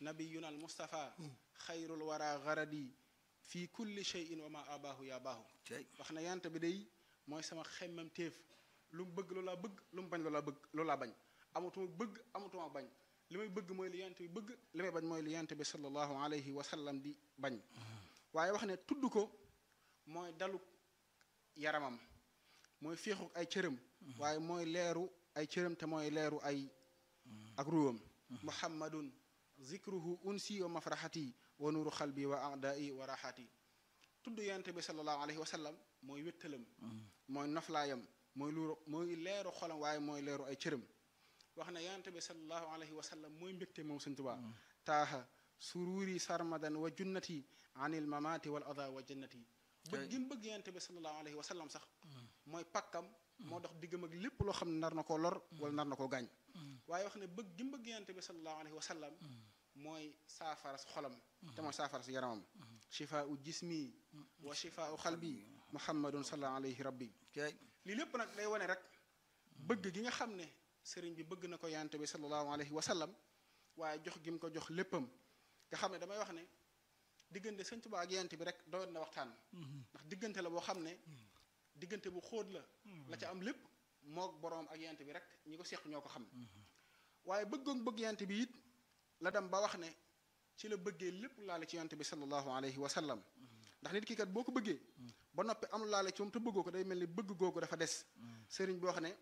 nabiyuna al mustafa xayrul wara garadi fii kulli cheyin wa ma abaahu yaa baahu cey wax na yant bi day mooy sama xemmam téef lu mu bëgg loolaa bëgg lu mu bañ loolaa bëgg loolaa bañ amatuma bëgg amatuma bañ li may bëgg mooy li yant bi bëgg li may bañ mooy li yant bi sallallahu alayhi wa sallam di bañ waaye wax ne tudd ko mooy dalu yaramam mooy féexu ay cëram waaye mooy leeru ay cëram te mooy leeru ay ak ruwam muhammadun zikruhu unsi wa mafraxati wa nuuru xalbi wa adai wa raxati tudd yonent bi sallallahu alayhi wa sallam mooy wéttalam mooy noflaayam mooy luuru mooy leeru xolam waaye mooy leeru ay cëram wax na yonent bi sallallahu alayhi wa sallam mooy mbégte moom Sëñ Tuubaa taaha sururi sarmadan wa junnati anil mamati wal ada wa jannati bëgg gi mu bëgg yonent bi sallallahu alayhi wa sallam sax mooy pakkam moo dox diggam ak lépp loo xam ne nar na koo lor wala nar na koo gaañ waaye wax ne bëgg gi mu bëgg yonent bi sallallahu alayhi wa sallam mooy saafaras xolam te mooy saafaras yaramam shifaau jismi wa shifaau xalbi muhammadun sallallahu alayhi rabbi cey lii lépp nag day wane rek bëgg gi nga xam ne sëriñ bi bëgg na ko yonent bi sallallahu alayhi wa sallam waaye jox gi mu ko jox léppam nga xam ne damay wax ne diggante sëñ Tuubaa ak yonent bi rek doyoon na waxtaan ndax diggante la boo xam ne diggante bu xóot la la ca am lépp moog boroom ak yonent bi rek ñi ko seq ñoo ko xam waaye bëggoon bëgg yonent bi it la dem ba wax ne ci la bëggee lépp laale ci yonent bi sallallahu alayhi wa sallam ndax nit ki kat boo ko bëggee ba noppi am laale ci moom te bëggoo ko day mel ni bëgg googu dafa des sëriñ bi wax ne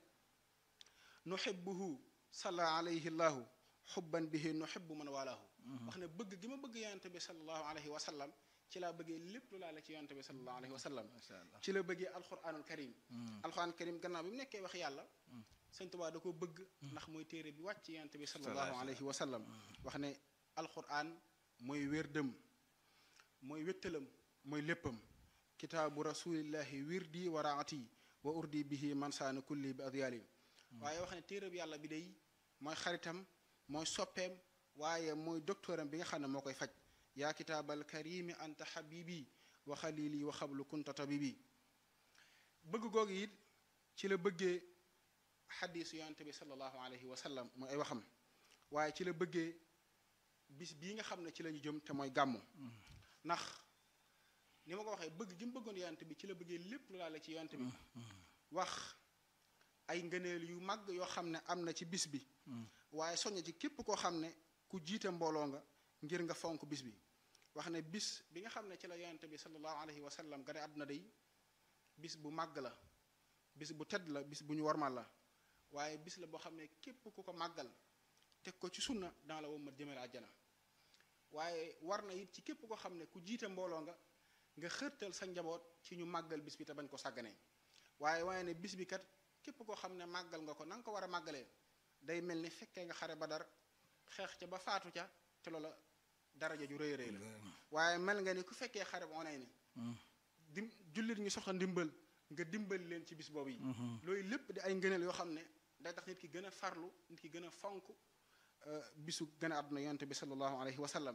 nuhibbuhu salla alayhi llahu xubban bihi nuhibbu man walaahu wax ne bëgg gi ma bëgg yonent bi sallallahu alayhi wa sallam ci laa bëggee lépp lu laale ci yonent bi sallallahu alayhi wa sallam macha allah ci la bëggee alquranul karim alquranul karim gannaaw bi mu nekkee wax yàlla sëñ Tuubaa da ko bëgg ndax mooy téere bi wàcc ci yonent bi sallallahu alayhi wa sallam wax ne alquran mooy wérdëm mooy wéttalam mooy léppam kitaabu rasulillahi wirdi wa raati wa urdi bihi mansaana kulli bi adyali waaye wax ne téere bi yàlla bi day mooy xaritam mooy soppeem waaye mooy docteuram bi nga xam ne moo koy faj yaa kitaabal karimi anta habibi wa xalili wa xablu kunta tabibi bëgg googu it ci la bëggee xadiisu yonent bi sallallahu alayhi wa sallam mooy ay waxam waaye ci la bëggee bis bii nga xam ne ci la ñu jëm te mooy gàmmu ndax ni ma ko waxee bëgg gi mu bëggoon yonent bi ci la bëggee lépp lu laale ci yonent bi wax ay ngëneel yu mag yoo xam ne am na ci bis bi waaye soññ ci képp koo xam ne ku jiite mbooloo nga ngir nga fonk bis bi wax ne bis bi nga xam ne ci la yonent bi sallallahu alayhi wa sallam gane àdduna day bis bu màgg la bis bu tedd la bis bu ñu warmal la waaye bis la boo xam ne képp ku ko màggal teg ko ci sunna dans la wom ma jëmale àjjana waaye war na it ci képp koo xam ne ku jiite mbooloo nga nga xërtal sa njaboot ci ñu màggal bis bi te bañ ko sàgganee waaye waaye ne bis bi kat képp koo xam ne màggal nga ko na nga ko war a màggalee day mel ni fekkee nga xare Badar xeex ca ba faatu ca te loola daraja ju rëy rëy la waaye mel nga ni ku fekkee xare ba onay ni dim jullit ñu soxla ndimbal nga dimbali leen ci bis boobu yi loolu lépp di ay ngëneel yoo xam ne day tax nit ki gën a farlu nit ki gën a fonk bisu gën a àdduna yonte bi sallallahu alayhi wa sallam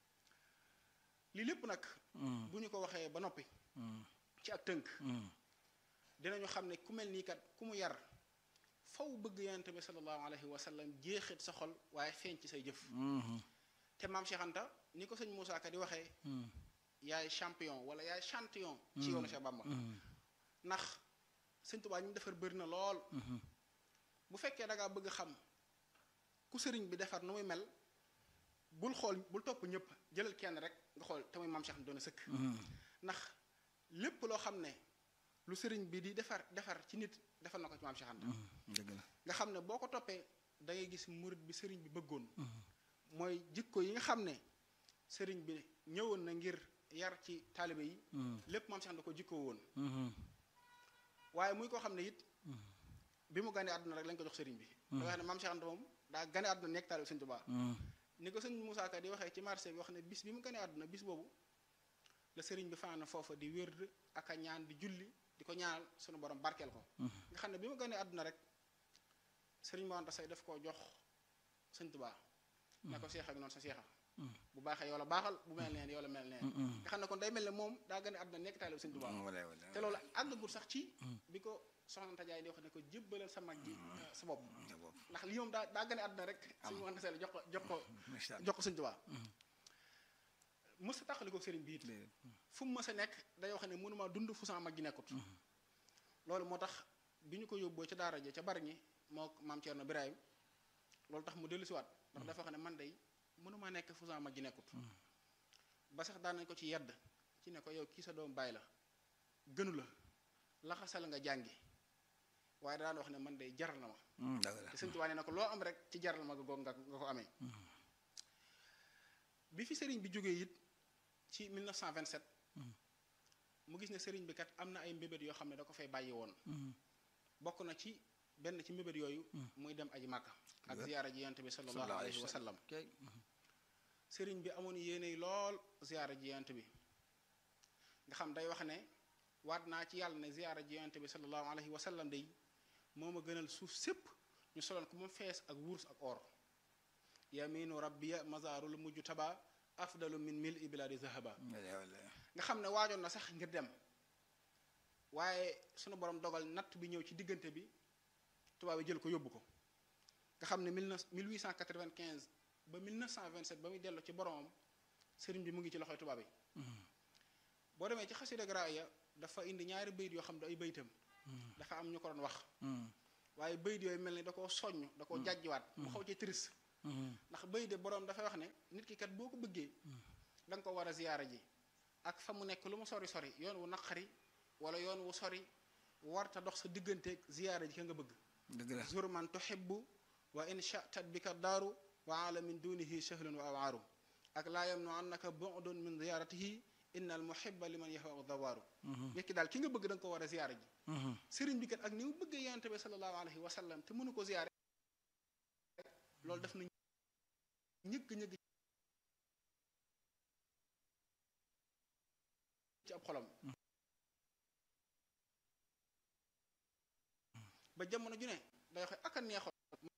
lii lépp nag bu ñu ko waxee ba noppi ci ak tënk dinañu xam ne ku mel nii kat ku mu yar faw bëgg yonte bi sallallahu alayhi wa sallam jeexit sa xol waaye feeñ ci say jëf te maam Cheikh Anta ni ko sëñ Moussa Ka di waxee yaay champion wala yaay champion ci yoonu Cheikh Bamba ndax sëñ Tuubaa ñu mu defar bëri na lool bu fekkee da ngaa bëgg xam ku sëriñ bi defar nu muy mel bul xool bul topp ñëpp jëlal kenn rek nga xool te muy maam Cheikh Anta doon sëkk ndax lépp loo xam ne lu sëriñ bi di defar defar ci nit defar na ko ci maam Cheikh Anta dëgg la nga xam ne boo ko toppee da ngay gis murit bi sëriñ bi bëggoon mooy jikko yi nga xam ne sëriñ bi ñëwoon na ngir yar ci taalibe yi lépp maam Cheikh Anta ko jikkoo woon waaye muy koo xam ne it bi mu ganee àdduna rek lañ ko jox sëriñ bi da wax ne maam Cheikh Anta moom daa gane àdduna nekk taalibe sëñ Tuubaa ni ko sëñ Moussa Ka di waxee ci marché bi wax ne bis bi mu ganee àdduna bis boobu la sëriñ bi fanaan foofa di wérd ak a ñaan di julli di ko ñaanal sunu borom barkeel ko nga xam ne bi mu ganee àdduna rek sëriñ Mor Anta Sali daf koo jox sëñ Tuubaa ne ko seex ak noonu sa seexa bu baaxee yow la baaxal bu mel neen yow la mel neen nga xam ne kon day mel ne moom daa gane àdduna nekk taalibe sëñ Tuubaa wala wala te loolu àggagul sax ci bi ko soxna Anta Jaay di wax ne ko jébbalal sa mag ji sa bopp ndax lii moom daa daa gën a àdduna rek Am. sëñ Mor Anta Sali jox ko jox ko ndeysaan jox ko sëñ Tuubaa mës a tàqali ko sëriñ bi it déedéet fu mu mës a nekk day wax ne mënuma dund fu sama mag gi nekkut loolu moo tax bi ñu ko yóbboo ca daara ja ca bari ñi moo maam Thierno Birahim loolu tax mu dellu siwaat ndax dafa wax ne man day mënuma nekk fu sama mag gi nekkut ba sax daan nañ ko ci yedd ci ne ko yow kii sa doom bàyyi la gënu la laxasal nga jàngi waaye daan wax ne man day jaral na ma Hmm, dëgg la te sëñ Tuubaa nee na ko loo am rek ci jaral ma nga nga nga ko amee bi fi sëriñ bi jógee it ci 1927 mu gis ne sëriñ bi kat am na ay mbébét yoo xam ne da ko fay bàyyi woon Hmm, bokk na ci benn ci mbébét yooyu muy dem aji màkka ak Dëgg. ziyaara ji yonent bi sallallahu sallallahu alayhi wa sallam kay sëriñ bi amoon yéene lool ziyaara ji yonent bi nga xam day wax ne waat naa ci yàlla ne ziyaara ji yonent bi sallallahu alayhi wa sallam day moo ma gënal suuf sépp ñu soloon ko moom fees ak wurus ak or yaminu rabbiya mazarul mujj taba afdalu min mil i biladi zahaba wallaay wallaay nga xam ne waajoon na sax ngir dem waaye sunu borom dogal natt bi ñëw ci diggante bi tubaab yi jël ko yóbbu ko nga xam ne mille neuf 1895 ba 1927 ba muy dellu ci boromam sëriñ bi mu ngi ci loxoy tubaab yi boo demee ci xasida graaya dafa indi ñaari bayit yoo xam ne ay bayitam dafa am ñu ko doon wax Hmm, waaye bayit yooyu mel ni da koo soññ da koo jàjjiwaat mu xaw ci triste hmm, ndax bayit de boroom dafay wax ne nit ki kat boo ko bëggee da nga ko war a ziyaara ji ak fa mu nekk lu mu sori sori yoon wu naqari wala yoon wu sori warta dox sa digganteeg ziyaara ji ka nga bëgg dëgg la zur man tuhibbu wa in shatat bika daaru wa ala min dunihi shahlun wa awaaru ak laa yamnu annaka bu'dun min ziyaratihi inna al muhibba liman yahwa dawaaru nit ki daal ki nga bëgg da nga ko war a ziyaara ji Hmm, sëriñ bi kat ak ni mu bëggee yonent bi sallallahu alayhi wa sallam te mënu ko ziyaare loolu def na ñëgg ñëgg ci ab xolam ba jamono ju ne day wax ak a neexoon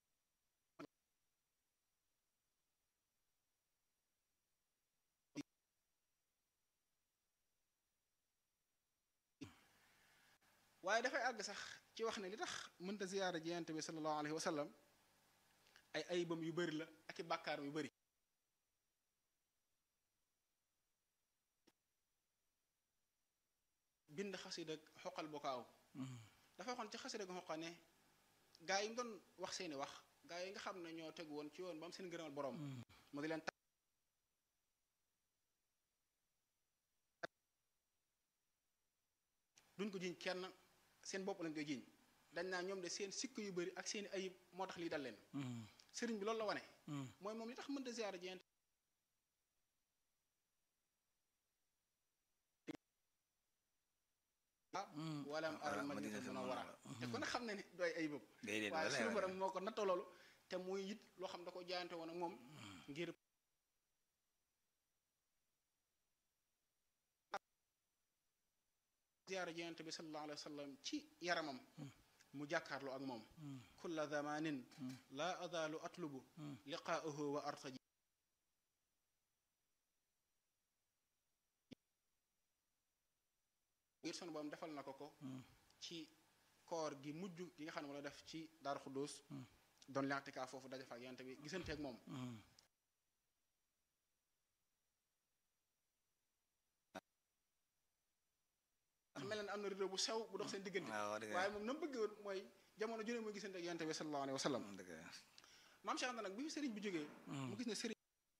waaye dafay àgg sax ci wax ne li tax mënta ziyaara ji yonent bi sallallahu alayhi wa sallam ay ayibam yu bari la ak i bàkkaaram yu bari bind xasida xoqal bokaaw hmm, dafa waxoon ci xasida ga xoqa ne gaa yi mu doon wax seeni wax gaa yi nga xam ne ñoo tegu woon ci yoon ba am seen ngërëmal boroom mu di leen duñ ko jiñ kenn seen bopp lañ koy jiñ dañ naa ñoom de seen sikk yu bari ak seeni ayib moo tax lii dal leen hmm, sëriñ bi loolu la wane hmm, mooy moom li tax mënta ziyaara ji yonent hmm. walam Wala aral Madinatul madinatul munawwara Munawwara. te ku ne xam ne ni doy ayibam déedéet waaye wallaay suñu borom wallaay moo ko nattoo loolu te muy it loo xam da ko jaayante woon ak moom ngir ziyaara ji yonent bi sallallahu alayhi wa sallam ci yaramam mu jàkkaarloo ak moom kulla zamanin la azalu atlubu liqaahu wa artaji ngir sunu borom defal na ko ko ci koor gi mujj gi nga xam ne moo la def ci Daaru Xuddoos doon lenteka foofu daje fa ak yonent bi gisanteeg moom Hmm, ndax mel na ne am na rideau bu sew bu dox seen diggante waaw dëgg la waaye moom na mu bëgg woon mooy jamono junne muy gisante ak yonent bi sallallahu alayhi wa sallam dëgg la maam Cheikh Anta nag bi fi sëriñ bi jógee mu gis ne sëriñ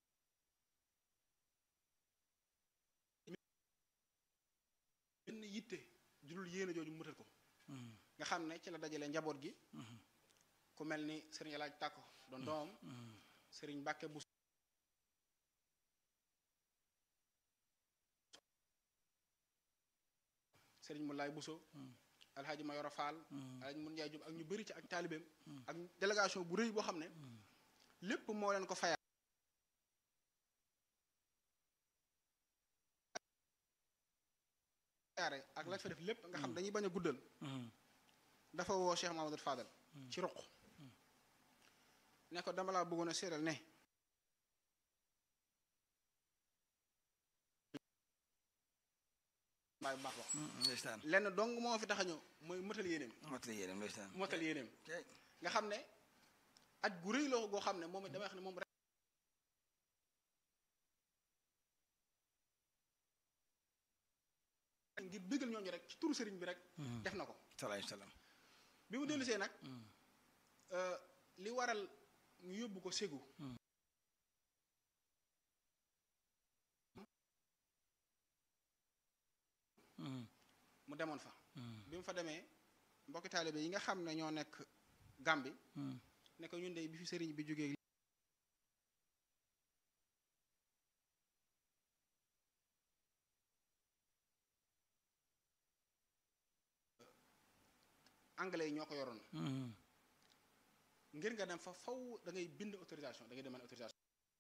benn yitte jurul yéene jooju mu mutal ko Hmm, nga xam ne ci la dajale njaboot gi ku mel ni sëriñ Alaaj Tàkko doon doomam hmm, sëriñ Mbàkke bu sëriñ Moulay Bousso alxaaji Mayoro Fall alxaaji Mun Njaay Jóob ak ñu bëri ci ak taalibeem ak délégation bu rëy boo xam ne lépp moo leen ko fayal yaare ak lañ fa def lépp nga xam dañuy bañ a guddal hmm, dafa woo Cheikh Mahamadou Fadal ci ruq ne ko dama laa bëggoon a séeral ne baay bu baax wax hmm, ndeysaan lenn dong moo fi tax a ñëw mooy motal yéeneem mottali yéenam ndeysaan motal yéeneem kay nga xam ne aj gu rëy la goo xam ne moom it damay wax ne moom rek ngir bëggal ñooñu rek ci turu sëriñ bi rek def na ko salaay salaam bi mu dellusee nag li waral ñu yóbbu ko ségu mu demoon fa bi mu fa demee mbokki taalibe yi nga xam ne ñoo nekk Gàmbi ne ko ñun de bi fi sëriñ bi jógee anglais yi ñoo ko yoroon ngir nga dem fa faw da ngay bind autorisation da ngay demande autorisation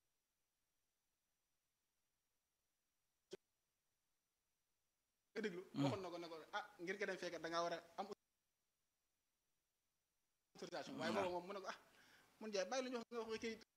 nga déglu waxoon na ko ne ko ah ngir nga dem fekk da ngaa war a am autorisation waaye boobu moom mu ne ko ah mun jaay bàyyi lu ñu wax nga wax kayit